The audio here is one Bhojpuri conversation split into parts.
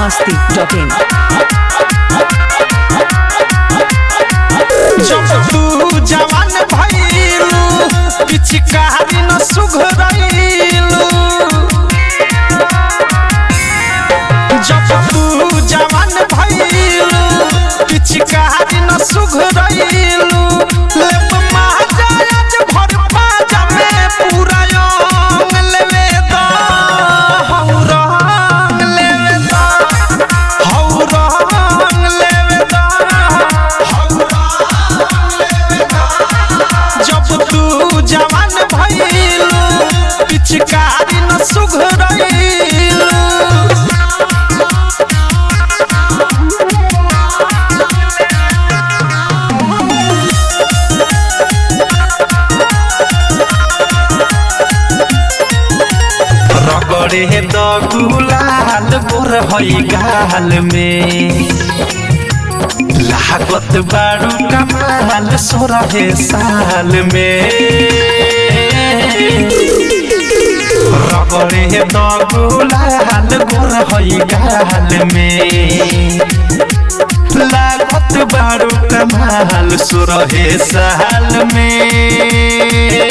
masti.in. जब तू जवान भइलू पिचकारी न सुघरैलू जब तू जवान भइलू पिचकारी न सुघरैलू लेप महाराज भर पाजा में पूरा अंग लेवे द हौ रंग लेवे द हौ रंग लेवे द जब तू जवान भइलू पिचकारी न सुघरैलू रगड़े द गुलाल गोर हई गाल में लागत बारू कमाल सोरहे साल में रगड़े द गुलाल गोर हई गाल में लागत बारू कमाल सोरहे साल में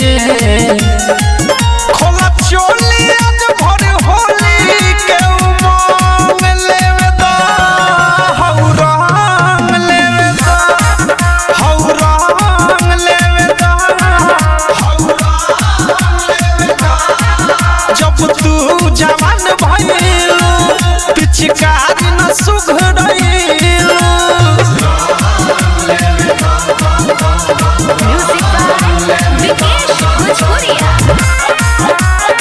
खोला चोली आज भर होली के उमंग लेवे द हौ रंग लेवे द हौ रंग लेवे द हौ रंग लेवे द जब तू जवान भइलू पिचकारी न सुघरैलू Music by Vikesh Bhojpuria.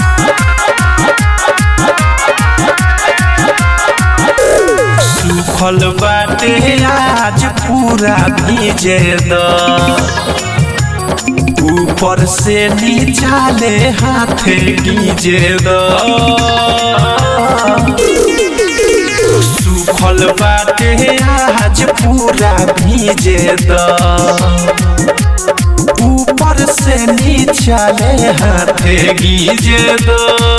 सुखल बाटे आज पूरा भीजे द ऊपर से नीचा ले हाथ गीजे द सुखल बाटे आज पूरा भीजे द ऊपर से नीचा ले हाथ गीजे द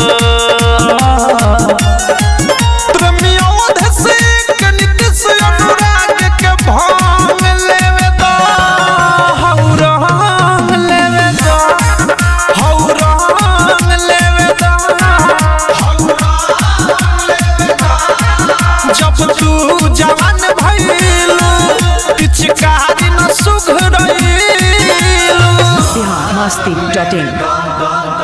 प्रमोद से कनिक से अनुराग के भांग लेवे द हौ रंग लेवे द हौ रंग लेवे द हौ रंग लेवे द जब तू जवान भइलू पिचकारी न सुघरैलू Bihar masti.in.